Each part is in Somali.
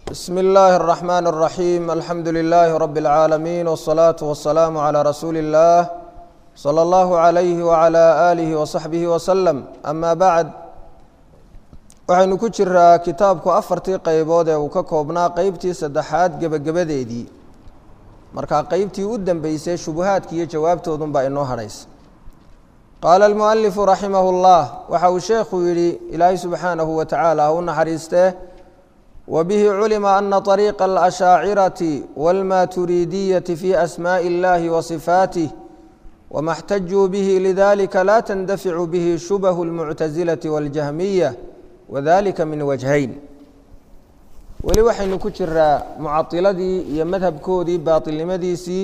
bsm اllahi الرحmn الرaحيم alxamdu لlh رb العaalمين والصlaaة والسlاam عlى rasuuli الlah slى اllah عlyh وعlى آlih وصaxbih وsلم ama bعd waxaynu ku jiraa kitaabku afartii qeybood ee uu ka koobnaa qeybtii saddexaad gebagabadeedii markaa qeybtii u dambeysay shubuhaadki iyo jawaabtoodun baa inoo hadhaysa qaala اlmuأlifu raximah اllah waxa uu sheekhu yihi ilaahay subxaanahu wa tacaala ha u naxariistee wbihi culima ana طariiqa اlashaacirati wاlmaturiidiyati fi asmaaءi اllahi wasifaatih wma اxtajuu bihi lidalika la tandaficu bihi shubahu اlmuctasilati wاljahmiya wadalika min wajhayn weli waxaynu ku jiraa mucadiladii iyo madhabkoodii baatilnimadiisii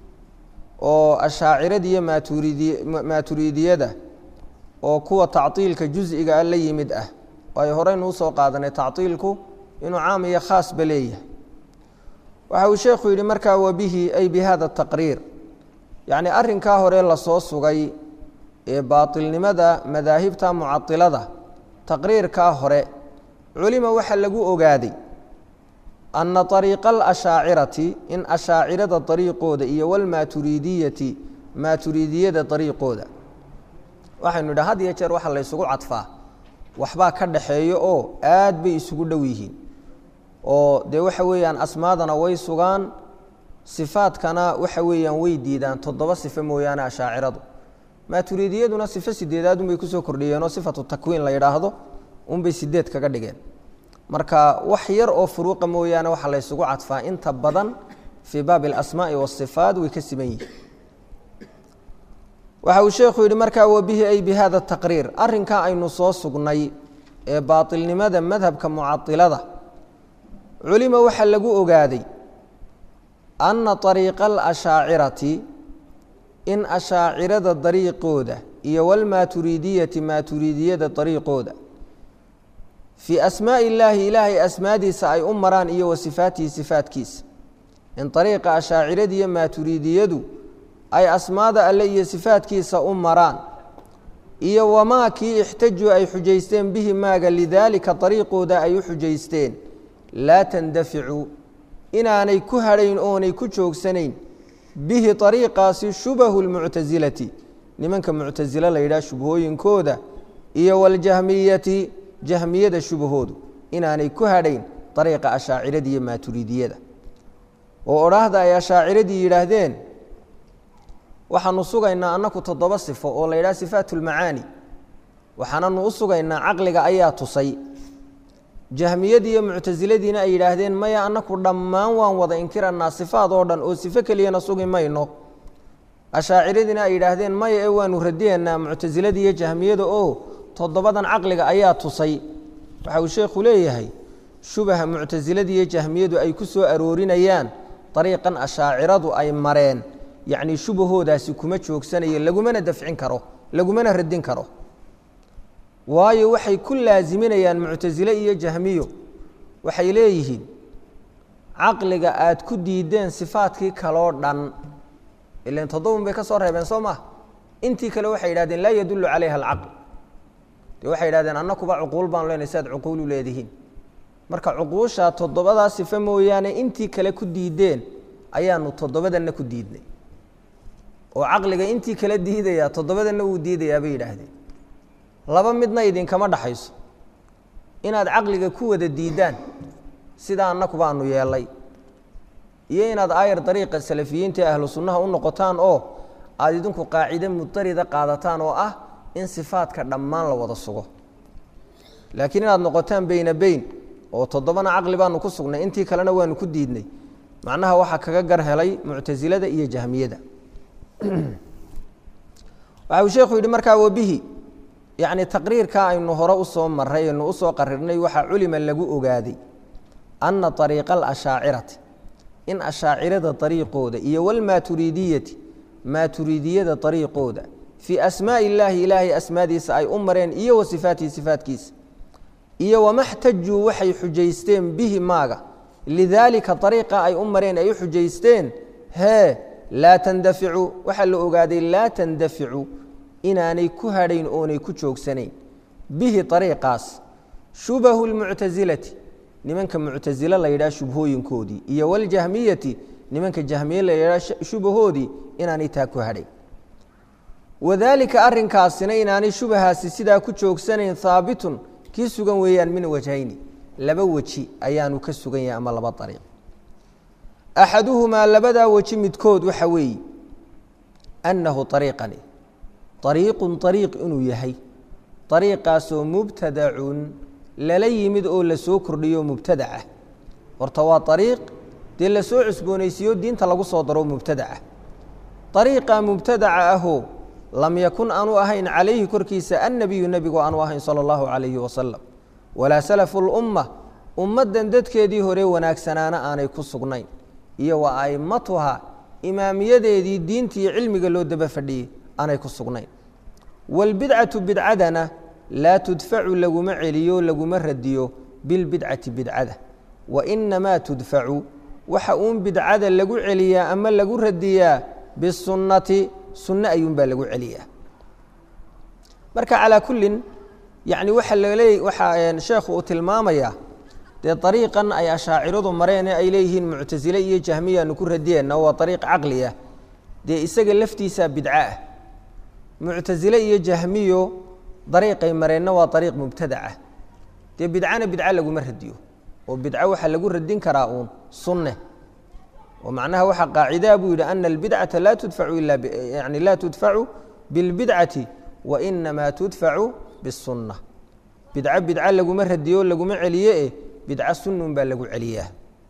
oo ashaaciradii iyo maturidi maaturiidiyada oo kuwa tacطiilka juز'iga a la yimid ah ay horeynu usoo qaadanay tacطiilku inuu caam iyo khaasba leeyahay waxa uu sheekhu yidhi markaa wabihi ay bi hada taqriir yacni arrinkaa hore lasoo sugay ee baatilnimada madaahibta mucadilada taqriirkaa hore culima waxaa lagu ogaaday ana ariiqa alashaacirati in ashaacirada ariiqooda iyo walmaaturiidiyati maaturiidiyada ariiqooda waxaynu idha had iyo jeer waxaa la ysugu cadfaa waxbaa ka dhaxeeyo oo aad bay isugu dhow yihiin oo dee waxa weeyaan asmaadana way sugaan sifaadkana waxa weeyaan way diidaan toddoba sifo mooyaane ashaaciradu maaturiidiyaduna sifo sideedaad unbay kusoo kordhiyeenoo sifatu takwiin la yidhaahdo unbay sideed kaga dhigeen marka wax yar oo furuuqa mooyaane waxaa la ysugu cadfaa inta badan fii baabi alasmaai waasifaat way ka siban yihiin waxa uu sheekhu yidhi markaa wabihi ay bi hada taqriir arrinkaa aynu soo sugnay ee baatilnimada madhabka mucadilada culima waxaa lagu ogaaday ana ariiqa alashaacirati in ashaacirada dariiqooda iyo walmaaturiidiyati maaturiidiyada dariiqooda fii asmaaءi illaahi ilaahay asmaadiisa ay u maraan iyo wa sifaatihi sifaatkiisa in ariiqa ashaacirada iyo maaturiidiyadu ay asmaada alle iyo sifaatkiisa u maraan iyo wamaa kii ixtajuu ay xujaysteen bihi maaga lidaalika dariiqooda ay u xujaysteen laa tandaficu inaanay ku hadhayn oonay ku joogsanayn bihi ariiqaasi shubahu lmuctasilati nimanka muctasilo la yidhaha shubhooyinkooda iyo waljahmiyati jahmiyada shubahoodu inaanay ku hadhayn ariiqa ashaacirada iyo maaturiidiyada oo odhaahda ay ashaaciradii yidhaahdeen waxaanu sugaynaa annaku toddoba sifo oo la yidhaha sifaat ulmacaani waxaananu u sugaynaa caqliga ayaa tusay jahmiyadii iyo muctasiladiina ay yidhaahdeen maya annaku dhammaan waan wada inkiranaa sifaad oo dhan oo sifo keliyana sugi mayno ashaaciradiina ay yidhaahdeen maya ee waanu radiyanaa muctasiladii iyo jahmiyada oo toddobadan caqliga ayaa tusay waxa uu sheekhu leeyahay shubaha muctasiladii iyo jahmiyadu ay ku soo aroorinayaan dariiqan ashaaciradu ay mareen yacni shubahoodaasi kuma joogsanayo lagumana dafcin karo lagumana radin karo waayo waxay ku laaziminayaan muctasile iyo jahmiyo waxay leeyihiin caqliga aad ku diideen sifaadkii kaloo dhan ilan toddobun bay ka soo reebeen soo maa intii kale waxay yidhahdeen laa yadullu calayha alcaql dee waxay yidhahdeen annakuba cuquul baanu leenahy si aad cuquulu leedihiin marka cuquushaa toddobadaa sifo mooyaane intii kale ku diideen ayaanu toddobadanna ku diidnay oo caqliga intii kala diidayaa toddobadanna wuu diidayaa bay yidhaahdeen laba midna idinkama dhaxayso inaad caqliga ku wada diidaan sidaa annaku baanu yeelay iyo inaad aayar dariiqa salafiyiinta ee ahlu sunnaha u noqotaan oo aada idinku qaacide mudarida qaadataan oo ah in sifaadka dhammaan la wada sugo laakiin inaad noqotaan beyna beyn oo toddobana caqli baanu ku sugnay intii kalena waanu ku diidnay macnaha waxaa kaga gar helay muctasilada iyo jahmiyada waxa uu sheekhu yidhi markaa wabihi yacni taqriirkaa aynu hore usoo maray aynu usoo qarirnay waxaa culima lagu ogaaday ana ariiqa alashaacirati in ashaacirada ariiqooda iyo walmaaturiidiyati maaturiidiyada ariiqooda fii asmaaءi illaahi ilaahay asmaadiisa ay u mareen iyo wa sifaatihi sifaatkiisa iyo wama xtajuu waxay xujaysteen bihi maaga lidaalika ariiqa ay u mareen ay u xujaysteen hee laa tandaficu waxaa la ogaaday laa tandaficu inaanay ku hadhayn oonay ku joogsanayn bihi ariiqaas shubahu lmuctasilati nimanka muctasile la yidhaha shubhooyinkoodii iyo waljahmiyati nimanka jahmiye la yidhaha shubahoodii inaanay taa ku hadhay wadaalika arrinkaasina inaanay shubahaasi sidaa ku joogsanayn haabitun kii sugan weeyaan min wajhayni laba weji ayaanu ka sugan yahay ama laba ariiq axaduhumaa labadaa weji midkood waxa weeye annahu ariiqani ariiqun ariiq inuu yahay ariiqaasoo mubtadacun lala yimid oo lasoo kordhiyo mubtadacah horta waa ariiq dee lasoo cusboonaysiiyo diinta lagu soo daro mubtadaca ariiqa mubtadaca ahoo lam yakun aanu ahayn calayhi korkiisa annabiyu nebigu aanu ahayn sala allahu calayhi wasalam walaa salafu lumma ummaddan dadkeedii hore wanaagsanaana aanay ku sugnayn iyo wa a'immatuha imaamiyadeedii diintiiyo cilmiga loo daba fadhiyey aanay ku sugnayn waalbidcatu bidcadana laa tudfacu laguma celiyo laguma radiyo bilbidcati bidcada wa inamaa tudfacu waxa uun bidcada lagu celiyaa ama lagu radiyaa bisunnati sunno ayuunbaa lagu celiyaa marka calaa kullin yani waxa laleey waxaa sheekhu uu tilmaamayaa dee ariiqan ay ashaaciradu mareen ee ay leeyihiin muctasile iyo jahmiyaanu ku radiyeenna waa ariiq caqli ah dee isaga laftiisaa bidco ah muctasile iyo jahmiyo dariiqay mareenna waa ariiq mubtadacah dee bidcana bidco laguma radiyo oo bidco waxaa lagu radin karaa uun sunne oo macnaha waxaa qaacidaa buu yidhi ana albidcata laa tudfacu ila yani laa tudfacu bilbidcati wa inamaa tudfacu bisunna bidco bidco laguma radiyo laguma celiye eh bidco sunnun baa lagu celiyaa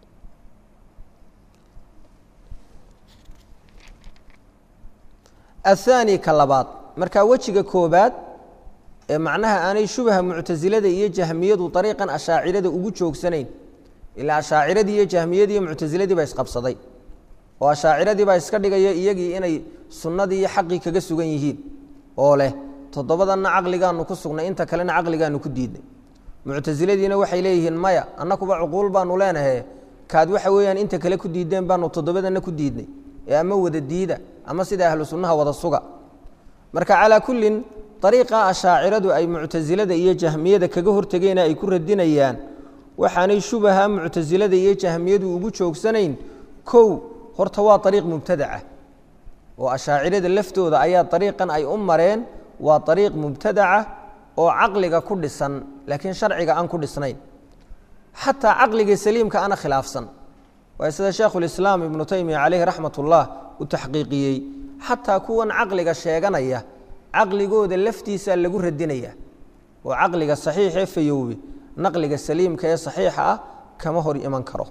athaani ka labaad marka wejiga koobaad ee macnaha aanay shubaha muctasilada iyo jahmiyadu ariiqan ashaacirada ugu joogsanayn ilaa ashaaciradii iyo jahmiyadii iyo muctasiladii baa isqabsaday oo ashaaciradii baa iska dhigaya iyagii inay sunnadii iyo xaqii kaga sugan yihiin oo leh toddobadanna caqligaanu ku sugnay inta kalena caqligaanu ku diidnay muctasiladiina waxay leeyihiin maya annakuba cuquul baanu leenahe kaad waxa weeyaan inta kale ku diideen baanu toddobadanna ku diidnay ee ama wada diida ama sida ahlu sunnaha wada suga marka calaa kullin ariiqa ashaaciradu ay muctasilada iyo jahmiyada kaga hortegeena ay ku radinayaan waxaanay shubaha muctasilada iyo jahmiyadu ugu joogsanayn kow horta waa ariiq mubtadaca oo ashaacirada laftooda ayaa ariiqan ay u mareen waa ariiq mubtadaca oo caqliga ku dhisan laakiin sharciga aan ku dhisnayn xataa caqliga saliimka ana khilaafsan waa sida sheekhulislaam ibnu taymiya caleyhi raxmat ullah u taxqiiqiyey xataa kuwan caqliga sheeganaya caqligooda laftiisa lagu radinaya oo caqliga saxiixee fayowbe naqliga saliimka ee saxiixa ah kama hor iman karo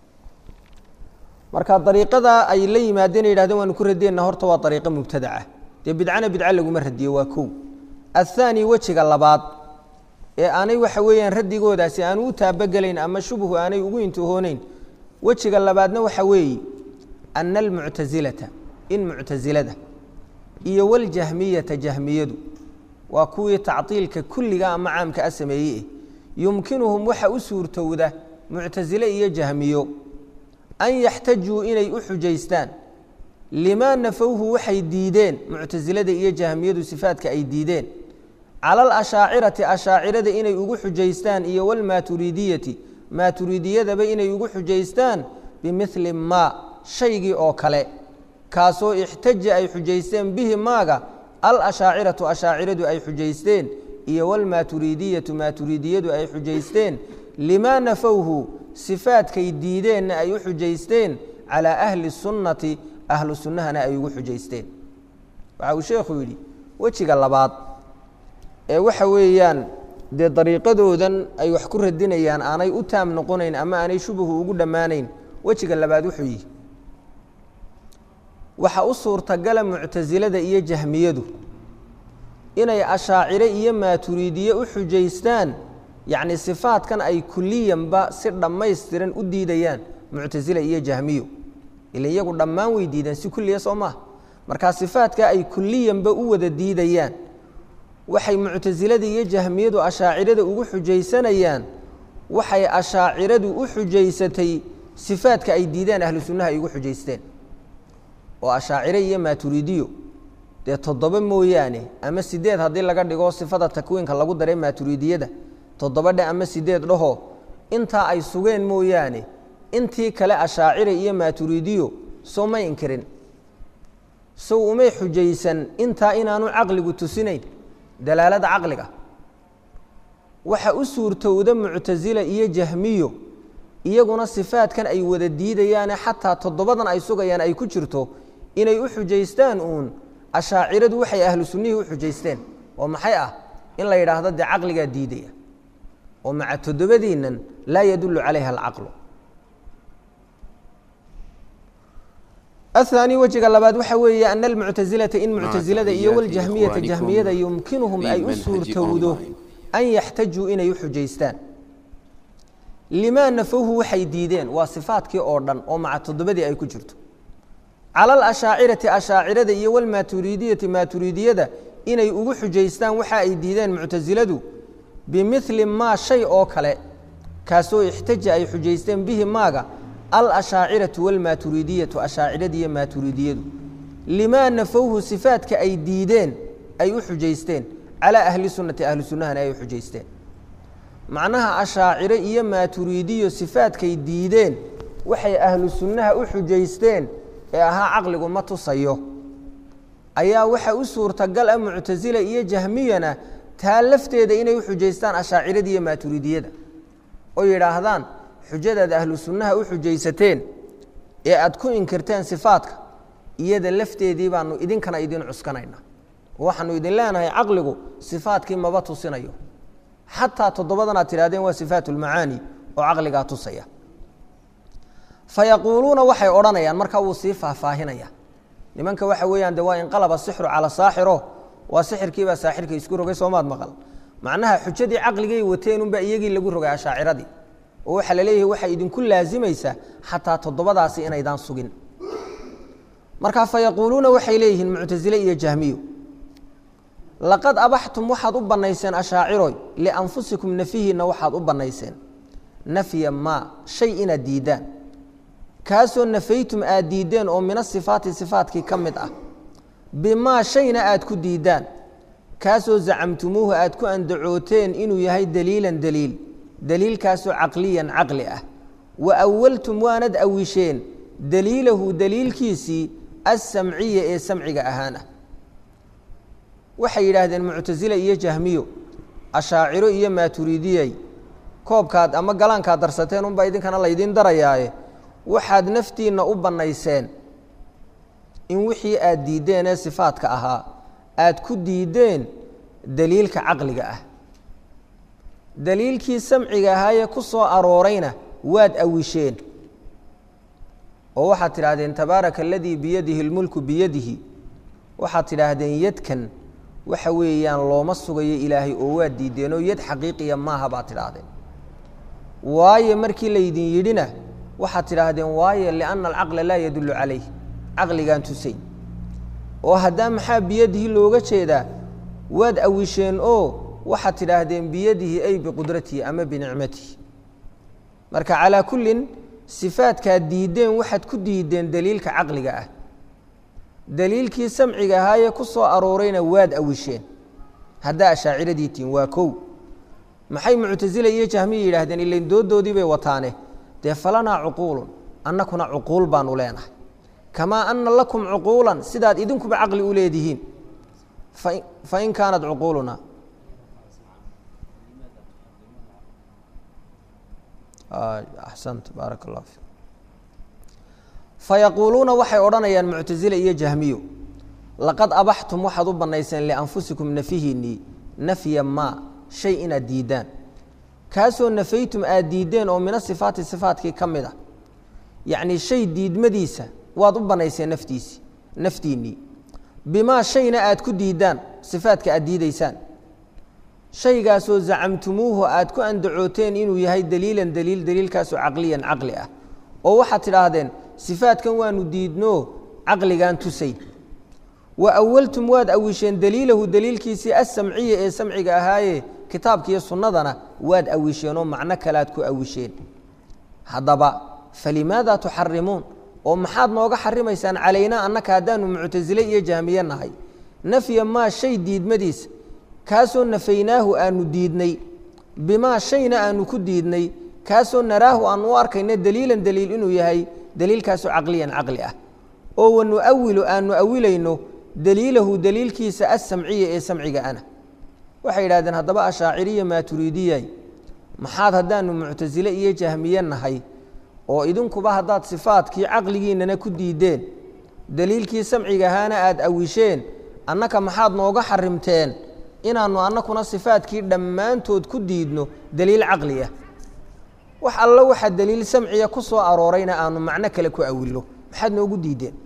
marka ariiqada ay la yimaadeen yidhahdeen waanu ku radiyeyna horta waa ariiqo mubtadaca dee bidcana bidca laguma radiyo waa kow athaani wejiga labaad ee aanay waxa weeyaan radigoodaasi aanu u taabagelayn ama shubhu aanay ugu intihooneyn wejiga labaadna waxa weeye ana almuctasilata in muctasilada iyo waljahmiyata jahmiyadu waa kuwii tactiilka kulliga ama caamka a sameeyey eh yumkinuhum waxa u suurtowda muctasile iyo jahmiyo an yaxtajuu inay u xujaystaan limaa nafowhu waxay diideen muctasilada iyo jahmiyadu sifaadka ay diideen cala alashaacirati ashaacirada inay ugu xujaystaan iyo walmaaturidiyati maaturidiyadaba inay ugu xujaystaan bimili maa shaygii oo kale kaasoo ixtaja ay xujaysteen bihi maaga alashaaciratu ashaaciradu ay xujaysteen iyo walmaaturidiyatu maaturidiyadu ay xujaysteen limaa nafowhu sifaadkay diideenna ay u xujaysteen calaa ahli sunnati ahlu sunnahana ay ugu xujaysteen waxa uu sheekhu yidhi wejiga labaad ee waxa weeyaan dee dariiqadoodan ay wax ku radinayaan aanay u taam noqonayn ama aanay shubahu ugu dhammaanayn wejiga labaad wuxuu yihi waxa u suurtagala muctasilada iyo jahmiyadu inay ashaacire iyo maaturiidiye u xujaystaan yacni sifaadkan ay kuliyanba si dhammaystiran u diidayaan muctasila iyo jahmiyo ila iyagu dhammaan way diideen si kulliya soo maaha markaa sifaadka ay kuliyanba u wada diidayaan waxay muctasilada iyo jahmiyadu ashaacirada ugu xujaysanayaan waxay ashaaciradu u xujaysatay sifaadka ay diideen ahlu sunnaha ay ugu xujaysteen oo ashaacire iyo maaturiidiyo dee toddoba mooyaane ama sideed haddii laga dhigo sifada takwiinka lagu daray maaturiidiyada toddoba dhe ama sideed dhaho intaa ay sugeen mooyaane intii kale ashaacira iyo maaturiidiyo soo may inkirin sow umay xujaysan intaa inaanu caqligu tusinayn dalaalada caqliga waxa u suurtowda muctasila iyo jahmiyo iyaguna sifaadkan ay wada diidayaane xataa toddobadan ay sugayaan ay ku jirto inay u xujaystaan uun ashaaciradu waxay ahlu sunnihii u xujaysteen oo maxay ah in la yidhaahdo dee caqligaa diidaya oo maca toddobadiinnan laa yadullu calayha alcaqlu aلثaanي wejiga labaad waxa weeye ana almuctasilata in muctasilada iyo waljahmiyata jahmiyada yumkinuhum ay u suurtowdo an yaxtajuu inay u xujaystaan limaa nafowhu waxay diideen waa sifaadkii oo dhan oo maca toddobadii ay ku jirto cala alashaacirati ashaacirada iyo walmaaturiidiyati maaturiidiyada inay ugu xujaystaan waxa ay diideen muctasiladu bimili maa shay oo kale kaasoo ixtaja ay xujaysteen bihi maaga alashaaciratu walmaaturiidiyatu ashaacirada iyo maaturiidiyadu limaa nafowhu sifaadka ay diideen ay u xujaysteen calaa ahli sunnati ahli sunnahana ay u xujaysteen macnaha ashaacire iyo maaturiidiyo sifaadkay diideen waxay ahlu sunnaha u xujaysteen ee ahaa caqligu ma tusayo ayaa waxa u suurtagal ah muctasila iyo jahmiyana taa lafteeda inay u xujaystaan ashaacirada iyo maaturiidiyada oo yidhaahdaan xujadaad ahlu sunnaha u xujaysateen ee aad ku inkirteen sifaadka iyada lafteedii baanu idinkana idin cuskanayna waxaanu idin leenahay caqligu sifaadkii maba tusinayo xataa toddobadan aad tidhahdeen waa sifaat ulmacaani oo caqligaa tusaya fayaquuluuna waxay odhanayaan markaa wuu sii faahfaahinaya nimanka waxa weeyaan de waa inqalaba sixru cala saaxiro waa sixirkiibaa saaxirka isku rogay soomaad maqal macnaha xujadii caqligay wateen unbaa iyagii lagu rogay ashaaciradii oo waxaa laleeyahay waxay idinku laasimaysaa xataa toddobadaasi inaydaan sugin marka fayaquuluuna waxay leeyihiin muctasile iyo jahmiyo laqad abaxtum waxaad u bannayseen ashaaciroy lianfusikum nafihiinna waxaad u bannayseen nafya maa shay inaad diiddaan kaasoo nafaytum aad diiddeen oo mina sifaati sifaatkii ka mid ah bimaa shayna aad ku diiddaan kaasoo zacamtumuuhu aad ku andacooteen inuu yahay daliilan daliil daliilkaasoo caqliyan caqli ah wa awaltum waanad awisheen daliilahu daliilkiisii alsamciya ee samciga ahaan ah waxay yidhaahdeen muctasile iyo jahmiyo ashaaciro iyo maaturiidiyey koobkaad ama galaankaad darsateen unbaa idinkana laydiin darayaaye waxaad naftiinna u bannayseen in wixii aad diiddeen ee sifaadka ahaa aad ku diiddeen daliilka caqliga ah daliilkii samciga ahaayee ku soo aroorayna waad awisheen oo waxaad tidhaahdeen tabaaraka aladii biyadihi اlmulku biyadihi waxaad tidhaahdeen yadkan waxa weeyaan looma sugayo ilaahay oo waad diideenoo yad xaqiiqiya maaha baad tidhaahdeen waayo markii laydin yidhina waxaad tidhaahdeen waayo lianna alcaqla laa yadullu calayh caqligaan tusayn oo haddaa maxaa biyadihi looga jeedaa waad awisheen oo waxaad tidhaahdeen biyadihi ay biqudratihi ama binicmatihi marka calaa kullin sifaadkaad diiddeen waxaad ku diiddeen daliilka caqliga ah daliilkii samciga ahaayee ku soo aroorayna waad awisheen haddaa ashaaciradii tihin waa kow maxay muctasila iyo jahmiya yidhaahdeen ilain doodoodii bay wataane dee falanaa cuquulun annakuna cuquul baanu leenahay kamaa ana lakum cuquulan sidaad idinkuba caqli u leedihiin fain kaanat cuquuluna axsant baarak allah fi fayaquuluuna waxay odhanayaan muctasile iyo jahmiyo laqad abaxtum waxaad u bannayseen lianfusikum nafihiinnii nafya maa shay inaad diiddaan kaasoo nafaytum aad diiddeen oo mina sifaati sifaatkii ka mid ah yacnii shay diidmadiisa waad u bannayseen naftiisii naftiinnii bimaa shayna aad ku diiddaan sifaadka aad diidaysaan shaygaasoo zacamtumuuhu aad ku andacooteen inuu yahay daliilan daliil daliilkaasoo caqliyan caqli ah oo waxaad tidhaahdeen sifaadkan waanu diidnoo caqligaan tusay wa awaltum waad awisheen daliilahu daliilkiisii alsamciya ee samciga ahaaye kitaabkiiyo sunnadana waad awisheenoo macno kalead ku awisheen haddaba falimaada tuxarimuun oo maxaad nooga xarimaysaan calaynaa annaka haddaanu muctasile iyo jahmiye nahay nafya maa shay diidmadiisa kaasoo nafaynaahu aanu diidnay bimaa shayna aanu ku diidnay kaasoo naraahu aan u arkayno daliilan daliil inuu yahay daliilkaasoo caqliyan caqli ah oo wanuawilu aanu awilayno daliilahu daliilkiisa asamciya ee samciga ana waxay yidhahdeen haddaba ashaaciriya maaturiidiyay maxaad haddaanu muctasile iyo jahmiye nahay oo idinkuba haddaad sifaadkii caqligiinana ku diideen daliilkii samciga ahaana aada awisheen annaka maxaad nooga xarimteen inaannu annakuna sifaadkii dhammaantood ku diidno daliil caqli ah wax allo waxa daliil samciya ku soo aroorayna aanu macno kale ku awilno maxaad noogu diideen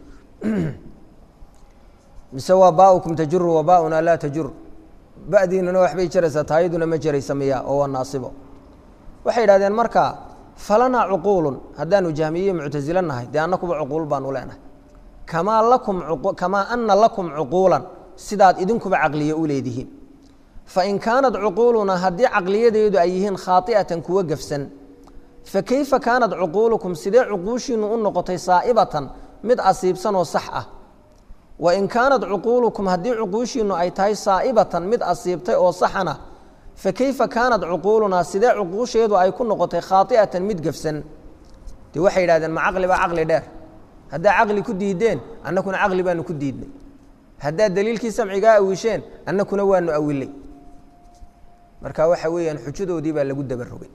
mise waa baaukum tajuru wa baauna laa tajur badiinuna waxbay jaraysaa taayaduna ma jaraysa miya oo waa naasibo waxay yidhahdeen marka falanaa cuquulun haddaanu jahmiye muctasilo nahay dee annakuba cuquul baanu leenahay kamaa lakum kamaa ana lakum cuquulan sidaad idinkuba caqliye u leedihiin fain kaanat cuquuluna haddii caqliyadeedu ay yihiin khaaطi'atan kuwa gafsan fakeyfa kaanat cuquulukum sidee cuquushiinu u noqotay saa'ibatan mid asiibsan oo sax ah wain kaanat cuquulukum haddii cuquushiinu ay tahay saa'ibatan mid asiibtay oo saxana fakeyfa kaanat cuquulunaa sidee cuquusheedu ay ku noqotay khaaطi'atan mid gafsan dee waxay yidhahdeen ma caqli baa caqli dheer haddaa caqli ku diideen annakuna caqli baanu ku diidnay haddaad daliilkii samcigaa awisheen annakuna waanu awilay marka waxa weeyaan xujadoodii baa lagu dabarogay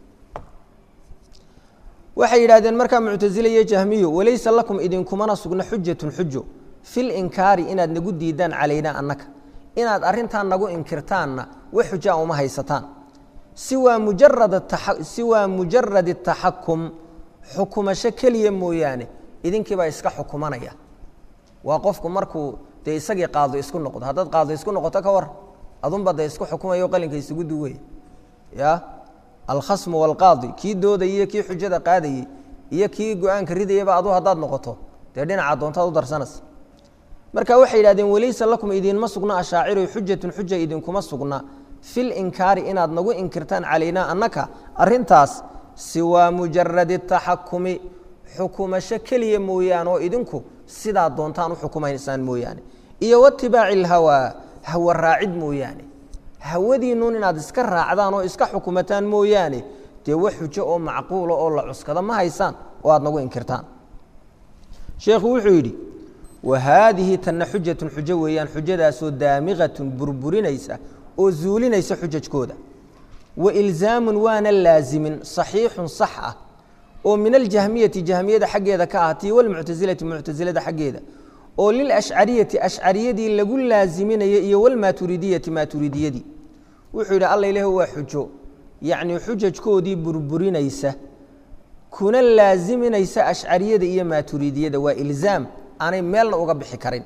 waxay yidhahdeen markaa muctasile iyo jahmiyo walaysa lakum idinkumana sugna xujatun xujo fil inkaari inaad nagu diidaan calaynaa annaka inaad arrintan nagu inkirtaanna wax xujaa uma haysataan siwaa mujarad siwaa mujaradi taxakum xukumasho keliya mooyaane idinkiibaa iska xukumanaya waa qofku markuu dee isagii qaado isku noqdo haddaad qaado isku noqoto ka war adunba de isku xukumayo qalinka isugu duwaya ya alkhasmu walqaadi kii doodayay iyo kii xujada qaadayey iyo kii go-aanka ridayaba adu haddaad noqoto dee dhinaca doontaad u darsanaysa marka waxay yidhahdeen walaysa lakum idinma sugna ashaaciru xujatun xuja idinkuma sugna fil inkaari inaad nagu inkirtaan calaynaa annaka arintaas siwaa mujaradi taxakumi xukumasho keliya mooyaane oo idinku sidaa doontaan u xukumaysaan mooyaane iyo watibaaci ilhawaa hawa raacid mooyaane hawadiinuun inaad iska raacdaan oo iska xukumataan mooyaane dee wax xujo oo macquula oo la cuskada ma haysaan oo aad nagu inkirtaan sheekhu wuxuu yidhi wa haadihi tanna xujatun xujo weeyaan xujadaasoo daamiqatun burburinaysa oo zuulinaysa xujajkooda wa ilzaamun waana laazimin saxiixun sax ah oo min aljahmiyati jahmiyada xaggeeda ka ahaatay walmuctasilati muctasilada xaggeeda oo lilashcariyati ashcariyadii lagu laaziminaya iyo walmaaturidiyati maaturidiyadii wuxuu yidhi alla ilaah waa xujo yacnii xujajkoodii burburinaysa kuna laaziminaysa ashcariyada iyo maaturidiyada waa ilzaam aanay meelna uga bixi karin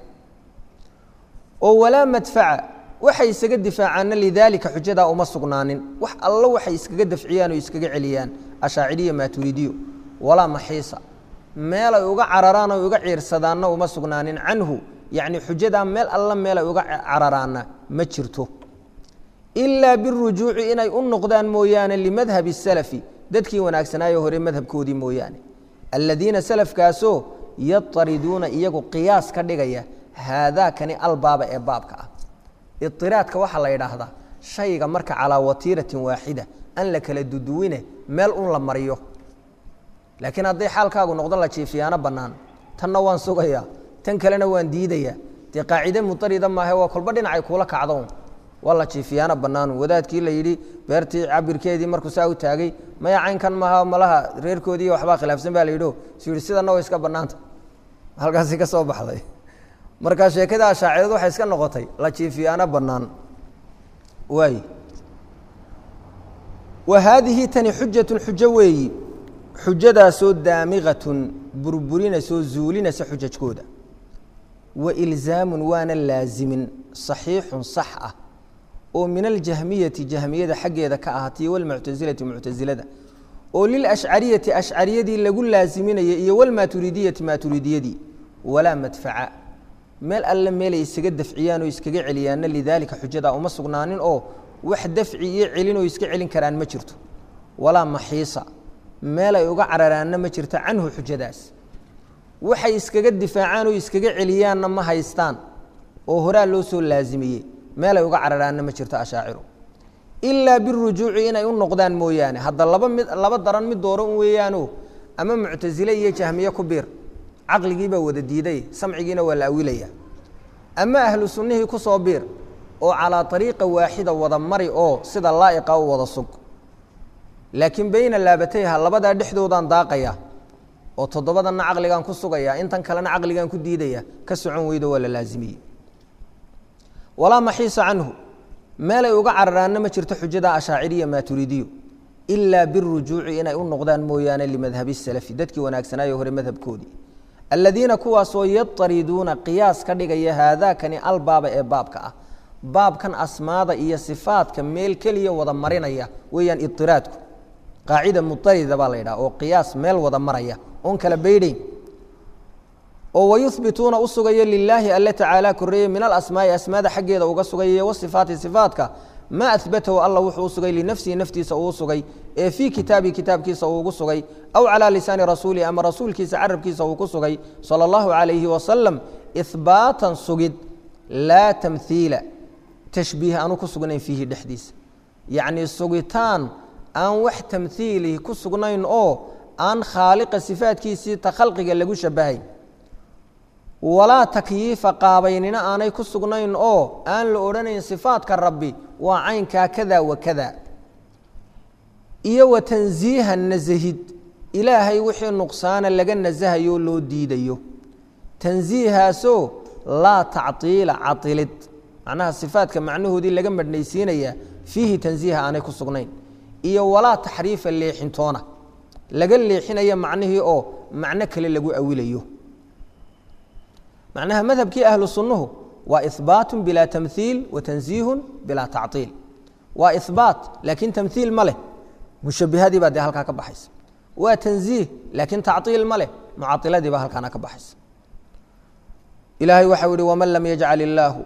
oo walaa madfaca waxay isaga difaacaanna lidaalika xujadaa uma sugnaanin wax allo waxay iskaga dafciyaan oo iskaga celiyaan ashaaciriya maaturidiyo walaa maxiisa meel ay uga cararaan o uga ciirsadaanna uma sugnaanin canhu yacni xujadaa meel alla meel ay uga cararaanna ma jirto ilaa birujuuci inay u noqdaan mooyaane limadhabi salafi dadkii wanaagsanaayo hore madhabkoodii mooyaane aladiina salafkaasoo yatariduuna iyagu qiyaas ka dhigaya haadaakani albaaba ee baabka ah idiraadka waxaa la yidhaahdaa shayga marka calaa watiiratin waaxida an la kala duduwine meel un la mariyo laakiin hadday xaalkaagu noqdo la jiifiyaano bannaan tanna waan sugayaa tan kalena waan diidayaa dee qaacide mutarida maahe waa kolba dhinacay kuula kacdoon waa la jiifiyaano bannaanu wadaadkii la yidhi beertii cabirkeedii markuu saa u taagay maya caynkan maaha malaha reerkoodii waxbaa khilaafsan baa la yidhio su yidhi sidanna way iska bannaanta halkaasi ka soo baxday marka sheekada ashaacidadu waxay iska noqotay la jiifiyaano bannaan waay wa haadihi tani xujatun xujo weeyi xujadaasoo daamiqatun burburinaysoo zuulinaysa xujajkooda wa ilzaamun waana laazimin saxiixun sax ah oo min aljahmiyati jahmiyada xaggeeda ka ahaatay walmuctasilati muctasilada oo lilashcariyati ashcariyadii lagu laaziminaya iyo walmaaturidiyati maaturidiyadii walaa madfaca meel alle meelay isaga dafciyaan oo iskaga celiyaanna lidaalika xujadaa uma sugnaanin oo wax dafci iyo celin oo iska celin karaan ma jirto walaa maxiisa meel ay uga cararaanna ma jirto canhu xujadaas waxay iskaga difaacaan oo iskaga celiyaanna ma haystaan oo horaa loo soo laazimiyey meel ay uga cararaanna ma jirto ashaaciru ilaa birujuuci inay u noqdaan mooyaane hadda laba mid laba daran mid dooro un weeyaano ama muctasile iyo jahmiye ku biir caqligiibaa wada diiday samcigiina waa la awilaya ama ahlu sunnihii ku soo biir oo calaa ariiqa waaxida wada mari oo sida laa'iqa u wada sug laakiin beyna laabatayha labadaa dhexdoodaan daaqaya oo toddobadanna caqligaan ku sugaya intan kalena caqligaan ku diidaya ka socon weydo waa la laazimiyey walaa maxiisa canhu meelay uga cararaanna ma jirto xujada ashaaciriya maaturiidiyo ilaa birujuuci inay u noqdaan mooyaane limadhabi salafi dadkii wanaagsanaayo hore madhabkoodii aladiina kuwaasoo yatariduuna qiyaas ka dhigaya haadaakani albaaba ee baabka ah baabkan asmaada iyo sifaadka meel keliya wada marinaya weeyaan idiraadku qaacida mutarida baa la yidhaha oo qiyaas meel wada maraya oon kala beydhayn oo wayuhbituuna u sugaya lilaahi alle tacaala koreeye min alasmaai asmaada xaggeeda uga sugaya wasifaati sifaatka maa ahbatahu alla wuxuu u sugay linafsihi naftiisa uu sugay ee fii kitaabihi kitaabkiisa uu ugu sugay aw calaa lisaani rasuulihi ama rasuulkiisa carabkiisa uu ku sugay sala allahu calayhi wasalam ihbaatan sugid laa tamhiila tashbiih aanu ku sugnayn fiihi dhexdiisa yacnii sugitaan aan wax tamhiilihi ku sugnayn oo aan khaaliqa sifaadkiisii ta khalqiga lagu shabahay walaa takyiifa qaabaynina aanay ku sugnayn oo aan la odhanayn sifaadka rabbi waa caynkaa kada wa kada iyo wa tansiiha nasahid ilaahay wixii nuqsaana laga nasahayo loo diidayo tansiihaasoo laa tactiila cailid macnaha sifaadka macnahoodii laga madhnaysiinaya fiihi tansiiha aanay ku sugnayn iyo walaa taxriifa leexintoona laga leexinaya macnihii oo macno kale lagu awilayo macnaha madhabkii ahlu sunnuhu waa ihbaatu bilaa tamhiil wa tansiihun bilaa tactiil waa ihbaat laakiin tamhiil ma leh mushabihadii baa dee halkaa ka baxaysa waa tansiih laakiin tactiil ma leh mucailadii baa halkaana ka baxaysa ilaahay waxau yihi waman lam yajcal illaahu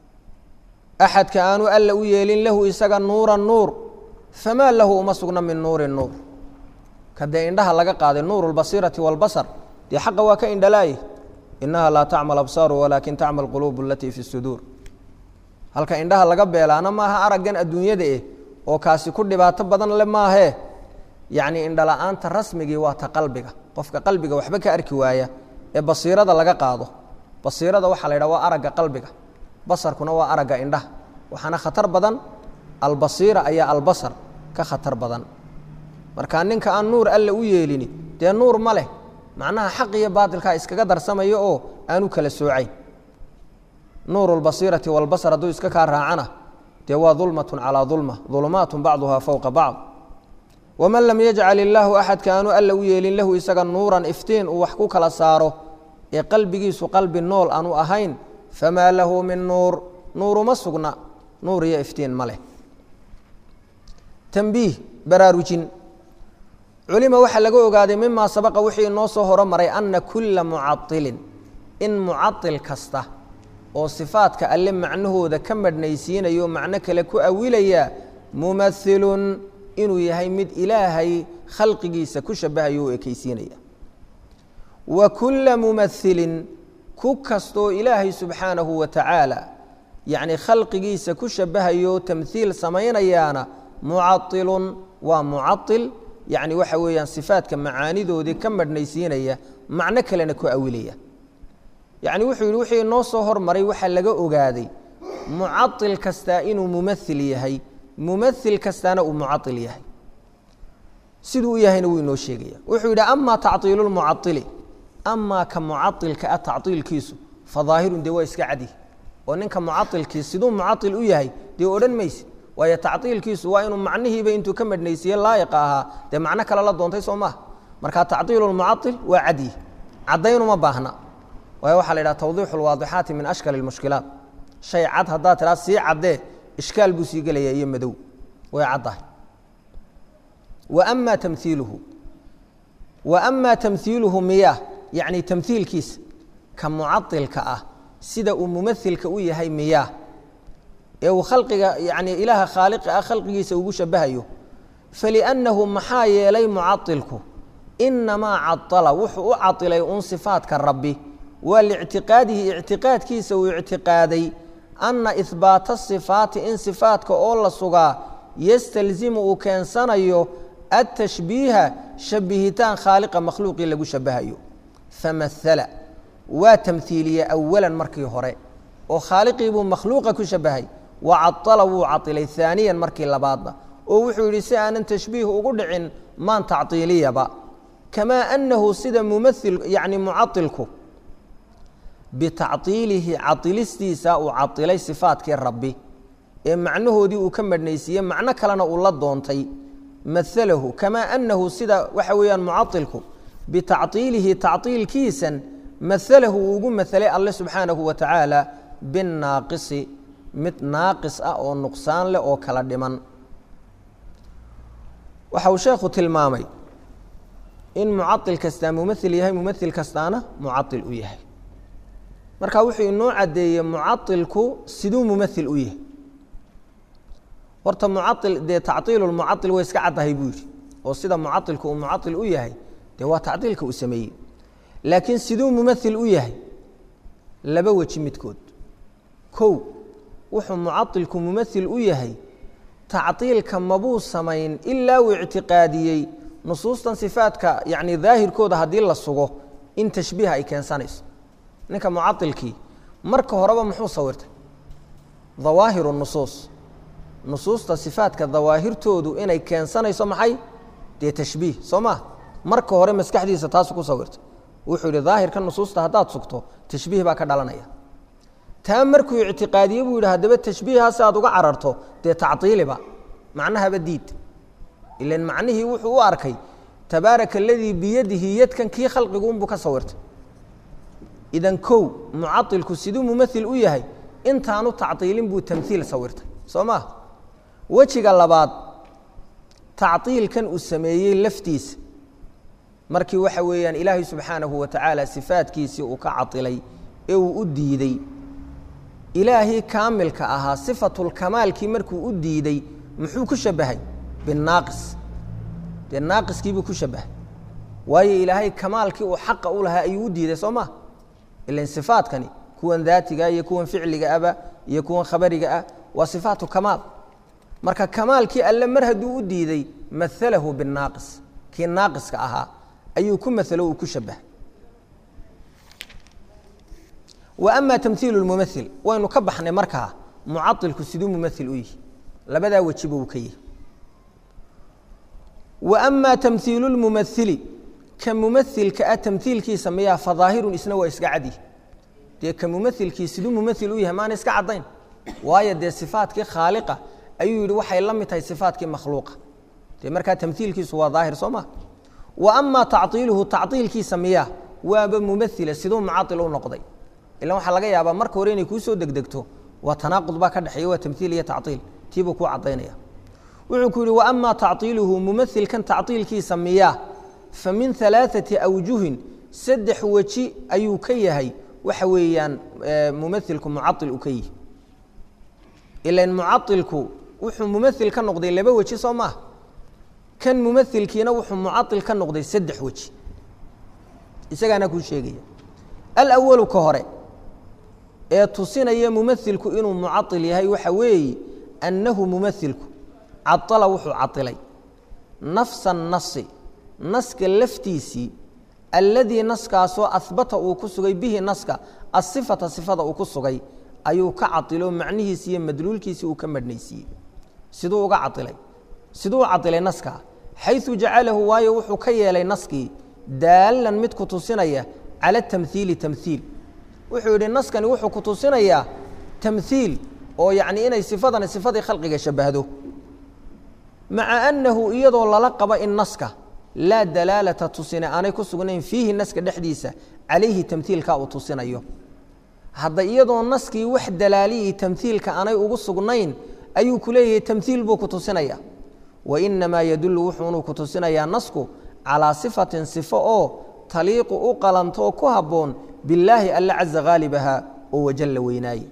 axadka aanu alla u yeelin lahu isaga nuura nuur famaa lahu uma sugna min nuuri nuur kadee indhaha laga qaaday nuur اlbasiirati wاlbasar dee xaqa waa ka indhalaaye inaha laa tacma absaaru walaakin tacma quluub alatii fi suduur halka indhaha laga beelaana maaha araggan adduunyada eh oo kaasi ku dhibaato badan le maahee yacni indhala-aanta rasmigii waa ta qalbiga qofka qalbiga waxba ka arki waaya ee basiirada laga qaado basiirada waxaa la yidhaha waa aragga qalbiga basarkuna waa aragga indhaha waxaana khatar badan albasiira ayaa albasar ka khatar badan marka ninka aan nuur alle u yeelini dee nuur ma leh macnaha xaq iyo baatilkaa iskaga darsamayo oo aanu kala soocayn nuuru lbasiirati walbasar hadduu iska kaa raacana dee waa dulmatun calaa dulma dulumaatun bacduhaa fowqa bacd waman lam yajcal illaahu axadka aanu alla u yeelin lahu isaga nuuran iftiin uu wax ku kala saaro ee qalbigiisu qalbi nool aanu ahayn famaa lahu min nuur nuuruma sugna nuur iyo iftiin ma leh tambiih baraarujin culima waxaa laga ogaaday mimaa sabaqa wixii inoo soo horomaray ana kulla mucailin in mucail kasta oo sifaadka alle macnahooda ka madhnaysiinayo macno kale ku awilaya mumailun inuu yahay mid ilaahay khalqigiisa ku shabahayo oo ekeysiinaya wa kulla mumailin ku kastoo ilaahay subxaanahu wa tacaala yacni khalqigiisa ku shabahayo tamhiil samaynayaana mucailun waa mucail yacni waxa weeyaan sifaadka macaanidoodii ka madhnaysiinaya macno kalena ku awilaya yacni wuxuu yidhi wixii inoo soo hormaray waxaa laga ogaaday mucail kastaa inuu mumail yahay mumail kastaana uu mucail yahay siduu u yahayna wuu inoo sheegaya wuxuu yidhi ama tacطiilu lmucaili amaa ka mucailka ah tacطiilkiisu fadaahirun dee waa iska cadi oo ninka mucailkii siduu mucail u yahay dee odhan mayse waayo tacطiilkiisu waa inuu macnihiiba intuu ka madhnaysiiye laa'iqa ahaa dee macno kale la doontay soo maha marka tacطiilu lmucail waa cadyi caddaynuma baahna waayo waxaa la yidhaha tawdiixu lwaadixaati min ashkal اlmushkilaat shay cad haddaad tiraa sii caddee ishkaal buu sii gelaya iyo madow way caddahay wa ama tamhiiluhu wa ama tamhiiluhu miyaa yacni tamhiilkiisa ka mucailka ah sida uu mumailka u yahay miyaa ee uu khalqiga yani ilaaha khaaliqa ah khalqigiisa ugu shabahayo faliannahu maxaa yeelay mucailku inamaa caala wuxuu u cailay un sifaadka rabbi waa liictiqaadihi ictiqaadkiisa uu ictiqaaday ana ihbaata sifaati in sifaadka oo la sugaa yastalzimu uu keensanayo atashbiiha shabihitaan khaaliqa makhluuqii lagu shabahayo famahala waa tamhiiliye awalan markii hore oo khaaliqii buu makhluuqa ku shabahay wa caala wuu cailay aaniyan markii labaadna oo wuxuu yidhi si aanan tashbiih ugu dhicin maan tactiiliyaba kamaa anahu sida mumail yani mucailku bitactiilihi cailistiisa uu cailay sifaatkii rabbi ee macnahoodii uu ka madhnaysiiye macno kalena uu la doontay maalahu kamaa anahu sida waxa weeyaan mucailku bitactiilihi tactiilkiisan maalahu uu ugu mahalay alle subxaanahu wa tacaala binnaaqisi mid naaqis ah oo nuqsaan leh oo kala dhiman waxa uu sheekhu tilmaamay in mucail kastaa mumail yahay mumail kastaana mucail u yahay marka wuxuu inoo caddeeyey mucailku siduu mumail u yahay horta mucail dee tactiilulmucail way iska caddahay buu yidhi oo sida mucailku uu mucail u yahay dee waa tactiilka uu sameeyey laakiin siduu mumail u yahay laba weji midkood kow wuxuu mucailku mumail u yahay tactiilka mabuu samayn ilaa uu ictiqaadiyey nusuustan sifaadka yani daahirkooda haddii la sugo in tashbiiha ay keensanayso ninka mucailkii marka horeba muxuu sawirtay dawaahiru nusuus nusuusta sifaadka dawaahirtoodu inay keensanayso maxay dee tashbiih soo ma marka hore maskaxdiisa taasu ku sawirtay wuxuu yihi daahirka nusuusta haddaad sugto tashbiih baa ka dhalanaya taa markuu ictiqaadiye buu yidhi haddaba tashbiihaasi aad uga cararto dee tactiiliba macnahaba diid ilan macnihii wuxuu u arkay tabaaraka aladii biyadihi yadkan kii khalqigu unbuu ka sawirtay idan kow mucailku siduu mumail u yahay intaanu tactiilin buu tamhiil sawirtay soo maa wejiga labaad tactiilkan uu sameeyey laftiisa markii waxa weeyaan ilaahay subxaanahu wa tacaala sifaadkiisii uu ka cailay ee uu u diidey ilaahii kaamilka ahaa sifatulkamaalkii markuu u diiday muxuu ku shabahay binaaqis dee naaqiskiibuu ku shabahay waayo ilaahay kamaalkii uu xaqa u lahaa ayuu u diiday soo ma ilan sifaadkani kuwan daatiga iyo kuwan ficliga aba iyo kuwan khabariga ah waa sifaatu kamaal marka kamaalkii alle mar hadduu u diiday maalahu binaaqis kii naaqiska ahaa ayuu ku maalo uu ku shabahay wa ama tamhiilu mumail waynu ka baxnay markaa mucailku siduu mumail u yihi labadaa wejiba uu ka yihi wa ama tamhiilu lmumaili ka mumailka ah tamhiilkiisa miyaa fadaahirun isna waa iska cadi dee ka mumailkii siduu mumail u yahay maana iska caddayn waayo dee sifaatkii khaaliqa ayuu yihi waxay la mid tahay sifaatkii makhluuqa dee markaa tamhiilkiisu waa daahir soo ma wa ama tactiiluhu tactiilkiisa miyaa waaba mumaila siduu mucail u noqday ilan waxaa laga yaabaa marka hore inay kuu soo degdegto waa tanaaqud baa ka dhexeeya waa tamhiil iyo tactiil tiibuu kuu caddaynaya wuxuu ku yihi wa ama tactiiluhu mumailkan tactiilkiisa miyaa fa min alaaثati awjuhin saddex weji ayuu ka yahay waxa weeyaan mumailku mucail uu ka yihi ilan mucailku wuxuu mumail ka noqday laba weji soo maah kan mumailkiina wuxuu mucail ka noqday saddex weji isagaana kuu sheegaya alawalu ka hore ee tusinaya mumailku inuu mucail yahay waxa weeye annahu mumailku caala wuxuu cailay nafsa nasi naska laftiisii alladii naskaasoo ahbata uu ku sugay bihi naska asifata sifada uu ku sugay ayuu ka cailo macnihiisi iyo madluulkiisii uu ka madhnaysiiyey siduu uga cailay siduu cailay naska xayu jacalahu waayo wuxuu ka yeelay naskii daalan mid ku tusinaya cala tamhiili tamhiil wuxuu yidhi naskani wuxuu ku tusinayaa tamhiil oo yacni inay sifadani sifadii khalqiga shabahdo maca annahu iyadoo lala qabo in naska laa dalaalata tusine aanay ku sugnayn fiihi naska dhexdiisa calayhi tamhiilka uu tusinayo hadda iyadoo naskii wax dalaaliyii tamhiilka aanay ugu sugnayn ayuu ku leeyahay tamhiil buu ku tusinaya wa inamaa yadullu wuxuunuu ku tusinayaa nasku calaa sifatin sifo oo taliiqu u qalanto oo ku habboon billaahi alla caza haalibaha oo wajalla weynaaye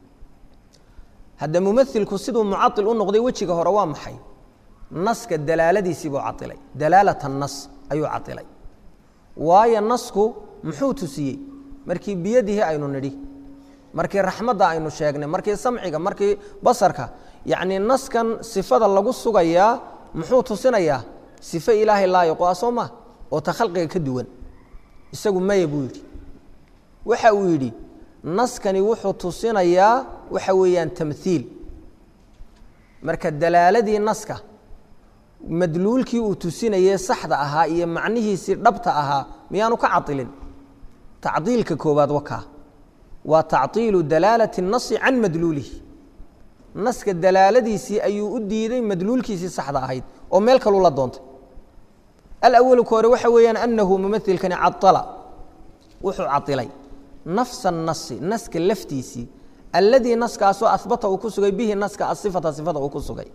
hadda mumailku siduu mucail u noqday wejiga hore waa maxay naska dalaaladiisii buu cailay dalaalata nas ayuu cailay waayo nasku muxuu tusiyey markii biyadihii aynu nidhi markii raxmadda aynu sheegnay markii samciga markii basarka yacnii naskan sifada lagu sugayaa muxuu tusinayaa sifo ilaahay laayiqo ah soo maa oo ta khalqiga ka duwan isagu maya buu yidhi waxa uu yidhi naskani wuxuu tusinayaa waxa weeyaan tamhiil marka dalaaladii naska madluulkii uu tusinayey saxda ahaa iyo macnihiisii dhabta ahaa miyaanu ka cailin tacdiilka koowaad wakaa waa tacطiilu dalaalati الnasi can madluulihi naska dalaaladiisii ayuu u diiday madluulkiisii saxda ahayd oo meel kaluu la doontay alawalu ka hore waxa weeyaan anahu mumailkani caala wuxuu cailay nafsa الnasi naska laftiisii alladii naskaasoo ahbata uu ku sugay bihi naska asifata sifada uu ku sugay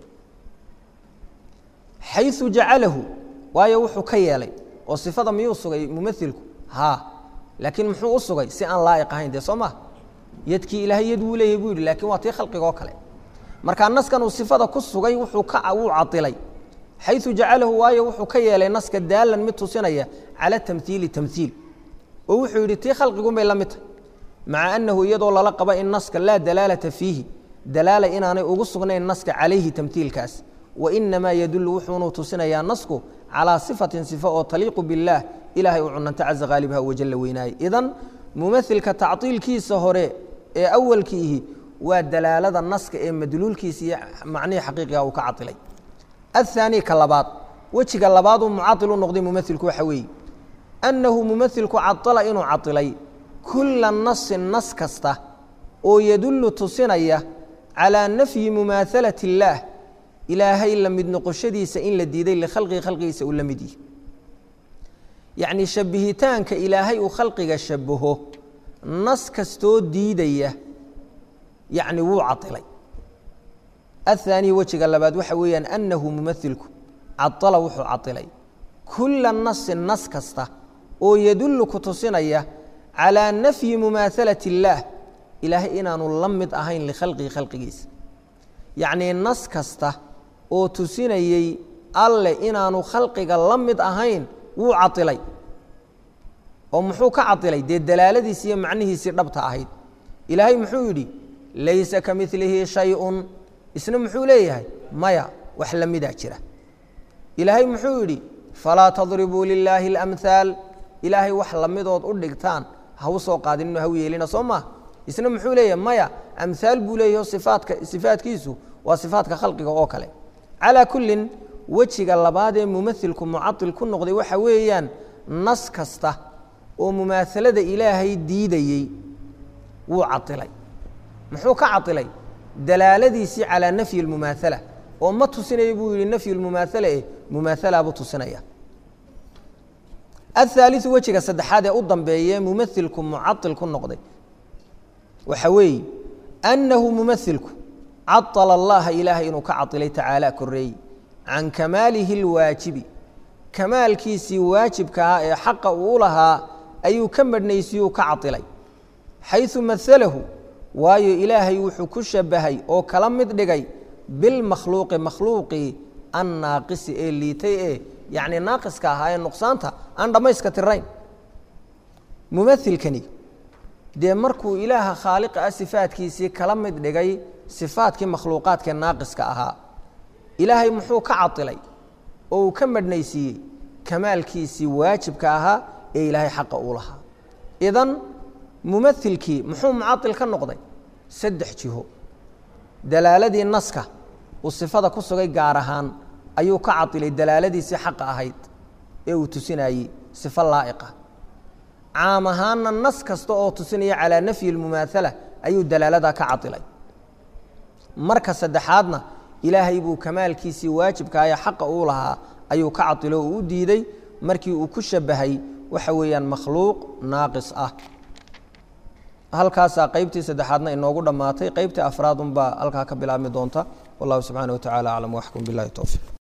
xayu jacalahu waayo wuxuu ka yeelay oo sifada miyuu sugay mumailku haa laakiin muxuu u sugay si aan laa'iq ahayn dee soo maa yadkii ilaahay yad wuu leeyahy buu yidhi lakin waa tii khalqiga oo kale markaa naskan uu sifada ku sugay wuxuu ka wuu cailay xayu jacalahu waayo wuxuu ka yeelay naska daalan mid tusinaya cala tamhiili tamhiil oo wuxuu yidhi tii khalqigun bay la mid tahy maca annahu iyadoo lala qaba in naska laa dalaalata fiihi dalaala inaanay ugu sugnayn naska calayhi tamhiilkaas wainamaa yadulu wuxuunuu tusinayaa nasku calaa sifatin sifo oo taliiqu biاllaah ilahay uu cunanta caza haalibha wajalla weynaaye idan mumailka tacطiilkiisa hore ee awalkiihi waa dalaalada naska ee madluulkiisa iyo macnihii xaqiiqiga uu ka cailay aلthaani ka labaad wejiga labaaduu mucail u noqday mumailku waxa weeye annahu mumailku caala inuu cailay kula nasin nas kasta oo yadulu tusinaya calىa nafyi mumaahalati اllaah ilaahay la mid noqoshadiisa in la diiday likhalqihi khalqigiisa uu la mid yihi yacnii shabbihitaanka ilaahay uu khalqiga shabaho nas kastoo diidaya yacni wuu cailay aلthaaniي wejiga labaad waxa weeyaan annahu mumailku caala wuxuu cailay kula nasin nas kasta oo yadulu ku tusinaya calىa nafyi mumaahalati اllaah ilaahay inaanu la mid ahayn likhalqihi khalqigiisa yacnii nas kasta oo tusinayey alle inaanu khalqiga la mid ahayn wuu cailay oo muxuu ka cailay dee dalaaladiisi iyo macnihiisii dhabta ahayd ilaahay muxuu yidhi laysa ka milihi shayun isna muxuu leeyahay maya wax la midaa jira ilaahay muxuu yidhi falaa tadribuu lilaahi اlamhaal ilaahay wax lamidood u dhigtaan ha u soo qaadinino ha u yeelina soo maa isna muxuu leeyahay maya amhaal buu leeyaho sifaadka sifaadkiisu waa sifaatka khalqiga oo kale calaa kullin wejiga labaad ee mumailku mucail ku noqday waxa weeyaan nas kasta oo mumaahalada ilaahay diidayey wuu cailay muxuu ka cailay dalaaladiisii calaa nafyi اlmumaahala oo ma tusinaya buu yihi nafyu lmumaahala eh mumaahala buu tusinaya aلثaaliثu wejiga saddexaad ee u dambeeye mumailku mucail ku noqday waxa weeye annahu mumailku caطala allaha ilaahay inuu ka cailay tacaala koreey can kamaalihi اlwaajibi kamaalkiisii waajibka ahaa ee xaqa uu lahaa ayuu ka madhnaysiyuu ka cailay xayثu maalahu waayo ilaahay wuxuu ku shabahay oo kala mid dhigay bilmakhluuqi makhluuqii annaaqisi ee liitay ee yacni naaqiska ahaa ee nuqsaanta aan dhammayska tirayn mumailkani dee markuu ilaaha khaaliqa ah sifaadkiisii kala mid dhigay sifaadkii makhluuqaadkee naaqiska ahaa ilaahay muxuu ka cailay oo uu ka madhnaysiiyey kamaalkiisii waajibka ahaa ee ilaahay xaqa uu lahaa idan mumailkii muxuu mucail ka noqday saddex jiho dalaaladii naska uu sifada ku sugay gaar ahaan ayuu ka cailay dalaaladiisii xaqa ahayd ee uu tusinayey sifo laa'iqa caam ahaanna nas kasta oo tusinaya calaa nafyi اlmumaahala ayuu dalaaladaa ka cailay marka saddexaadna ilaahay buu kamaalkiisii waajibka ee xaqa uu lahaa ayuu ka cailo oo u diiday markii uu ku shabahay waxa weeyaan makhluuq naaqis ah halkaasaa qeybtii saddexaadna inoogu dhammaatay qeybtii afraad unbaa halkaa ka bilaabmi doonta wallahu subxaana wa tacala aclam waxkum bilahi towfiiq